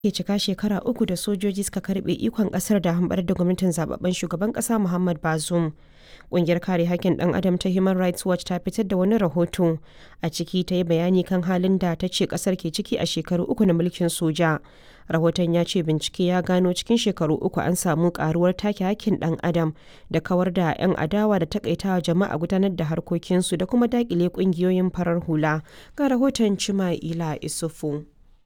ke cika shekara uku da sojoji suka karbe ikon kasar da hambar da gwamnatin zababben shugaban kasa Muhammad Bazoum. Ƙungiyar kare hakkin ɗan adam ta Human Rights Watch ta fitar da wani rahoto a ciki ta yi bayani kan halin da ta ce ƙasar ke ciki a shekaru uku na mulkin soja. Rahoton ya ce bincike ya gano cikin shekaru uku an samu karuwar take hakkin ɗan adam da kawar da 'yan adawa da takaitawa jama'a gudanar da harkokinsu da kuma dakile ƙungiyoyin farar hula. Ga rahoton Cima'ila Isufu.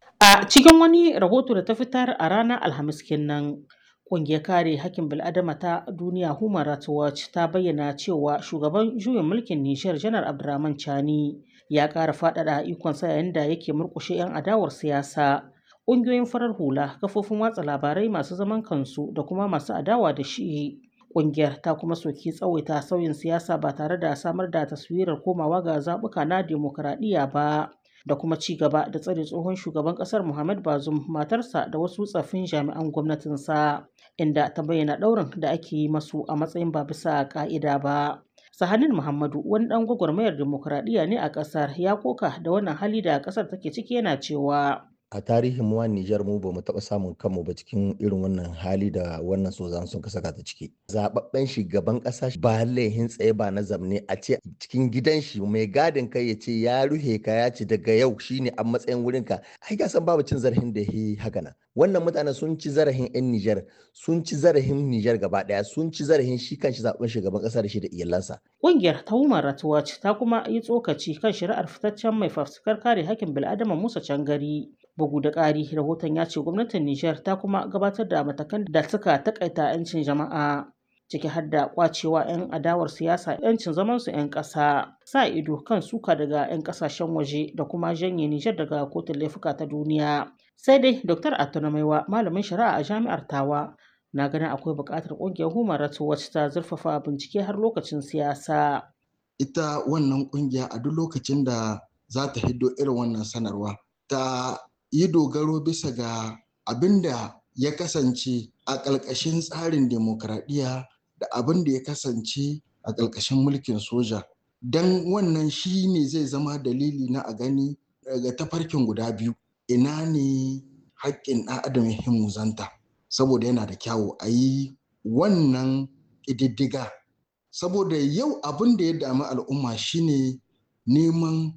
A cikin wani rahoto da ta fitar a ranar Alhamis kenan, ƙungiyar kare hakkin bil'adama ta duniya Human Rights Watch ta bayyana cewa shugaban juyin mulkin Nijar Janar Abdurrahman Chani ya ƙara faɗaɗa ikonsa yayin da yake murƙushe 'yan adawar siyasa. Ƙungiyoyin farar hula, kafofin watsa labarai masu zaman kansu da kuma masu adawa da shi. Ƙungiyar ta kuma soki tsawaita sauyin siyasa ba tare da samar da taswirar komawa ga zaɓuka na demokuraɗiyya ba. da kuma ci gaba da tsare tsohon shugaban kasar Muhammad Bazoum matarsa da wasu tsaffin jami'an gwamnatinsa inda ta bayyana ɗaurin da ake yi masu a matsayin ba bisa ka'ida ba. Sahanin Muhammadu wani ɗan gwagwarmayar demokuraɗiyya ne a ƙasar ya koka da wannan hali da ƙasar take ciki yana cewa a tarihin mu Nijar mu ba mu taɓa samun kanmu ba cikin irin wannan hali da wannan sozan sun saka ta ciki. Zababben shugaban ƙasa ba laihin tsaye ba na zamne a ce cikin gidan shi mai gadin kai ya ce ya ruhe ka ya ce daga yau shine a matsayin wurin ka. Ai ga san babu cin zarafin da yi haka nan. Wannan mutane sun ci zarafin 'yan Nijar, sun ci zarafin Nijar gaba ɗaya, sun ci zarafin shi kanshi zaɓen shugaban ƙasa da shi da iyalansa. Ƙungiyar ta Human Rights Watch ta kuma yi tsokaci kan shari'ar fitaccen mai fafutukar kare hakkin bil'adama Musa Cangari. Bugu da ƙari, rahoton ya ce gwamnatin Nijar ta kuma gabatar da matakan da suka takaita 'yancin jama'a ciki har da kwacewa 'yan adawar siyasa 'yancin zamansu 'yan ƙasa, sa ido kan suka daga 'yan ƙasashen waje da kuma janye Nijar daga kotun laifuka ta duniya. Sai dai Dr. Atunamaiwa, malamin shari'a a jami'ar Tawa, na ganin akwai buƙatar ƙungiyar Human Rights Watch ta zurfafa bincike har lokacin siyasa. Ita wannan ƙungiya a duk lokacin da za ta hiddo irin wannan sanarwa ta yi dogaro bisa ga abin da ya kasance a ƙalƙashin tsarin demokradiyya da abin da ya kasance a ƙalƙashin mulkin soja don wannan shi ne zai zama dalili na a gani daga tafarkin guda biyu ina ne haƙƙin ɗan adam ya muzanta saboda yana da kyawu a yi wannan ƙididdiga saboda yau abin da ya dami al'umma shine neman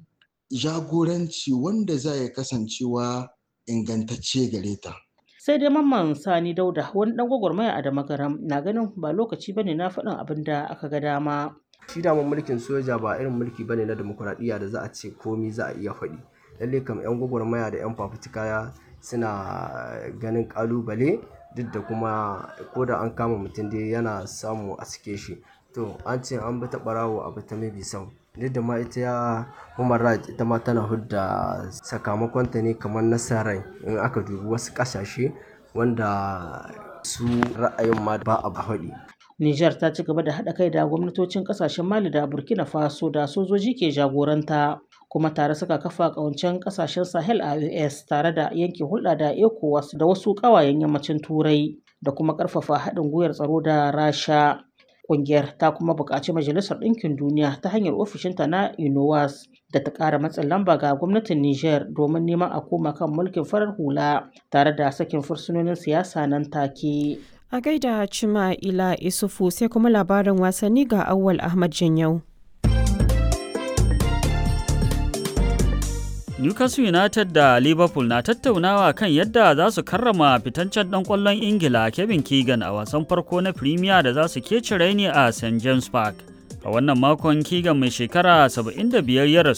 jagoranci wanda za ya kasancewa ingantacce gare ta. Sai dai mamman Sani Dauda wani dan gwagwarmaya a Damagaram na ganin ba lokaci bane na faɗin abin da aka ga dama. Shi daman mulkin soja ba irin mulki bane na demokuraɗiyya da za a ce komi za a iya faɗi. Lalle kam 'yan gwagwarmaya da 'yan fafutuka suna ganin ƙalubale duk da kuma ko da an kama mutum dai yana samu a sike shi. To an ce an bi ta ɓarawo a bi ta mabi sau. duk da ma ita ya human rights ita ma tana hudda sakamakonta ne kamar nasarar in aka dubi wasu kasashe wanda su ra'ayin ma ba a haɗi. Nijar ta ci gaba da haɗa kai da gwamnatocin ƙasashen Mali da Burkina Faso da sojoji ke jagoranta kuma tare suka kafa ƙawancen ƙasashen Sahel a US tare da yanke hulɗa da ECOWAS da wasu ƙawayen yammacin Turai da kuma ƙarfafa haɗin gwiwar tsaro da Rasha. Ƙungiyar ta kuma buƙaci Majalisar Ɗinkin Duniya ta hanyar ofishinta na UNOWAS da ta ƙara matsin lamba ga gwamnatin Nijar domin neman a koma kan mulkin farar hula tare da sakin fursunonin siyasa nan take. A gaida Cima Ila Isufu sai kuma labarin wasanni ga Awwal Ahmad Janyau. Newcastle United da Liverpool na tattaunawa kan yadda za su karrama fitancen ɗan ƙwallon Ingila Kevin Keegan a wasan farko na Premier da za su keci raini a St James Park. A wannan makon Keegan mai shekara 75 ya rasu